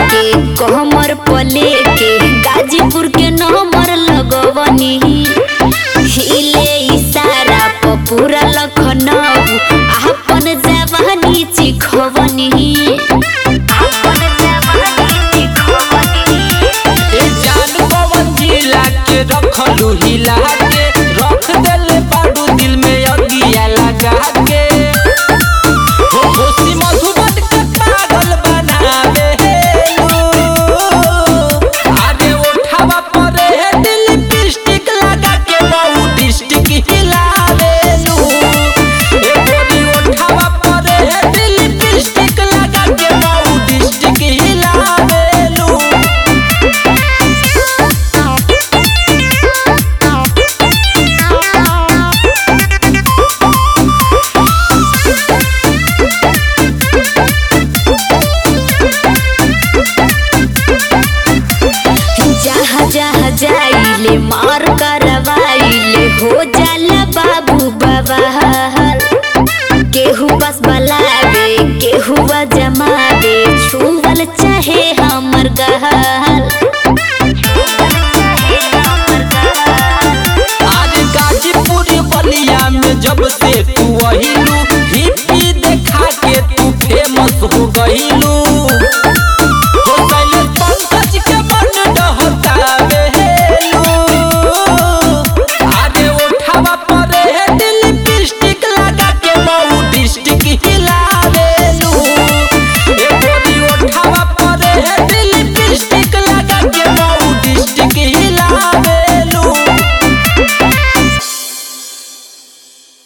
के कहमर पले के गाजीपुर के नंबर लगवनी हिले इशारा प पूरा लखनऊ आपन जवानी चिखवनी आपन जवानी चिखवनी ए जान पवन जिला के रखलू हिला के रख देले बाडू दिल में अगिया लगा के हो खुशी मधुबन के पागल बनावे अरे उठावा परे है दिल लिपस्टिक लगा के बहु डिस्ट्रिक्ट हिलावे ए गोरी उठावा परे है दिल लिपस्टिक लगा के बहु डिस्ट्रिक्ट हिलावे जहाँ जहाँ जाइले मार करवाइले हो जाला बाबू बाबा केहू बस बलावे केहू जमावे छुवल चाहे हमर गहा